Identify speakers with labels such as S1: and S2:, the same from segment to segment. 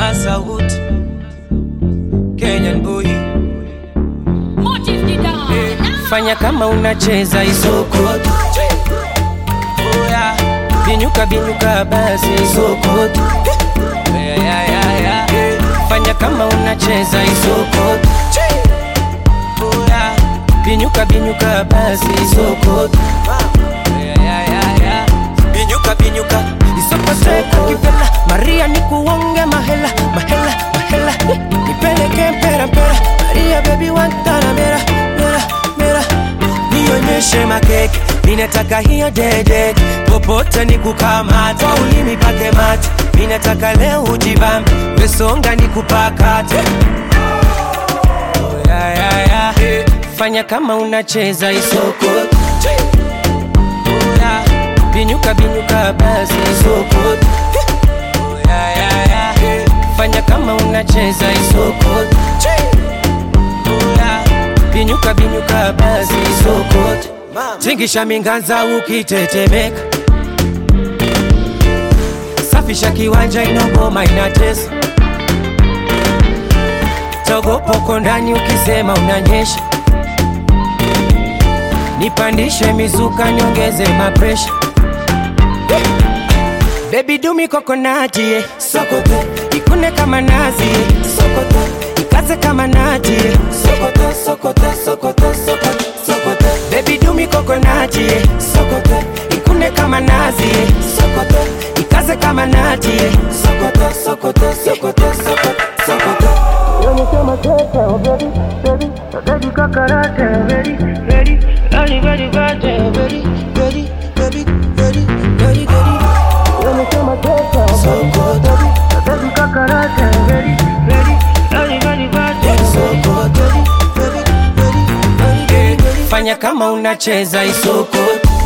S1: Asawood, Kenyan boy. Fanya kama unacheza isokoto. Oh, yeah. Binyuka binyuka basi isokoto. Yeah, yeah, yeah, yeah. Fanya kama unacheza isokoto. Oh, yeah. Binyuka binyuka basi isokoto. Yeah, yeah, yeah, yeah. Binyuka binyuka isokoteka kivela Maria nikuonge mahela mahela mahela nipeleke mpera mpera Maria baby wantana mera mera mera nionyeshe makeke minataka hiyo dede popote nikukamata kwa ulimi pake mate minataka leo ujibambe mesonga nikupakate oh, yeah, yeah, yeah. fanya kama unacheza isoko Oh, yeah. binyuka binyuka basi isoko Oh, yeah, yeah, yeah. fanya kama unacheza isoko Oh, yeah. binyuka binyuka basi isoko tingisha minganza ukitetemeka safisha kiwanja inogoma inatesa togopoko ndani ukisema unanyesha nipandishe mizuka nyongeze mapresha bebi dumi kokonati yeah. sokoto ikune kama nazi yeah. sokoto ikaze kama nati yeah. sokoto sokoto sokoto sokoto sokoto bebi dumi kokonati yeah. sokoto ikune kama nazi yeah. sokoto ikaze kama nati yeah. sokoto sokoto sokoto sokoto sokoto fanya kama unacheza isoko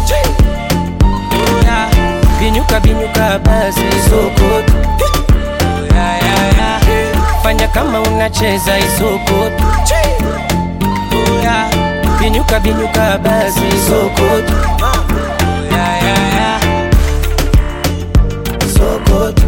S1: Yeah. binyuka binyuka basi isoko Yeah, yeah, yeah. fanya kama unacheza isoko Yeah. binyuka binyuka basi isoko Yeah, yeah, yeah. Sokoto.